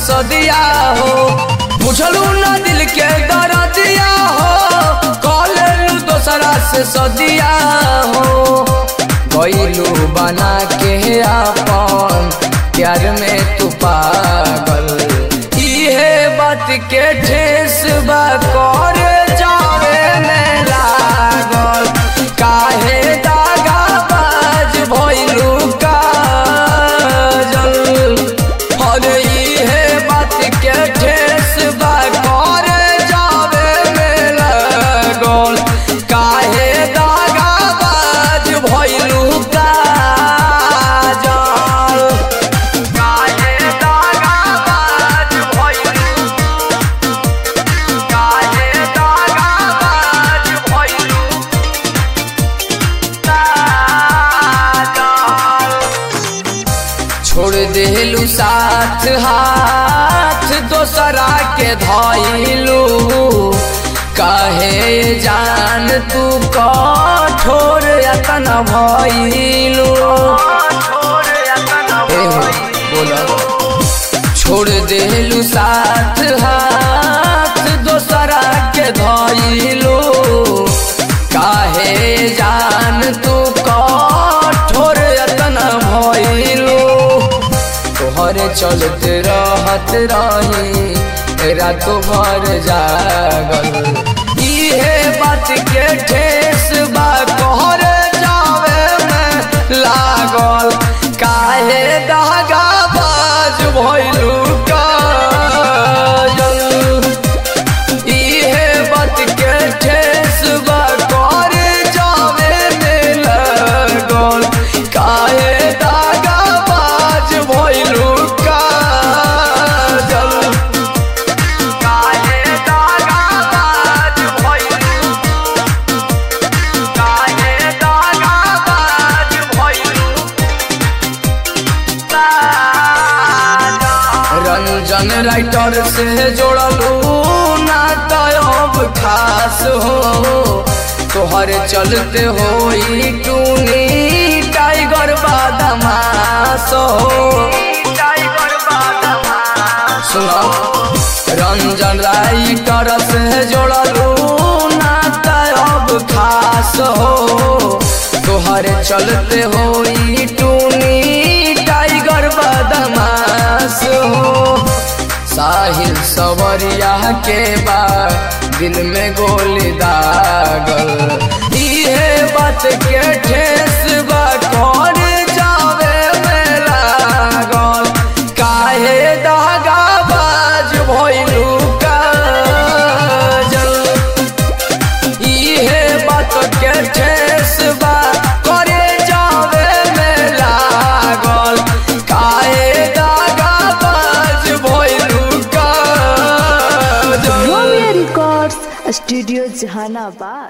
सदिया हो बुझलू न दिल के दर्दिया हो कॉलेलू दोसरा से सदिया हो गईलू बना के अपन प्यार में तू पागल इहे बात के ठेस बा कर जावे में लागल काहे दागा बाज भइलू काजल अरे इहे बात के ठेस बा कर जावे में लागल काहे दागा बाज भइलू काजल काहे दागा बाज भइलू काहे दागा बाज भइलू काजल छोड़ देलू साथ हाथ दोसरा के धइलू कहे जान तू कठोर यतन भइलू बोला छोड़ देलू साथ हाथ दोसरा के धइलू काहे जान तू कठोर यतन भइलू तोहरे चलते रहत रही रात भर जागल इहे बात के ठेस बा कहरे जावे में लागल काहे दागा बाज भइलू काजल इहे बात के ठेस बा करे जावे में लागल काहे दागा बाज भइलू काजल काहे दागा बाज भइलू काहे दागा बाज भइलू रंजन राइटर से जोड़लू ना तब खास हो तोहर चलते हो टूनी टाइगर बादमास हो सुनो रंजन राइटर से जोड़लू ना तब खास हो तोहर चलते हो टूनी टाइगर बदमाश हो साहिल सवरिया के बाद दिल में गोली दागल इहे बात के ठेस बा कर जावे में लागल काहे दागा बाज भइलू काजल इहे बात के ठेस बा करे जावे में लागल काहे दागा बाज भइलू Kajal Romeo records studio Jehanabad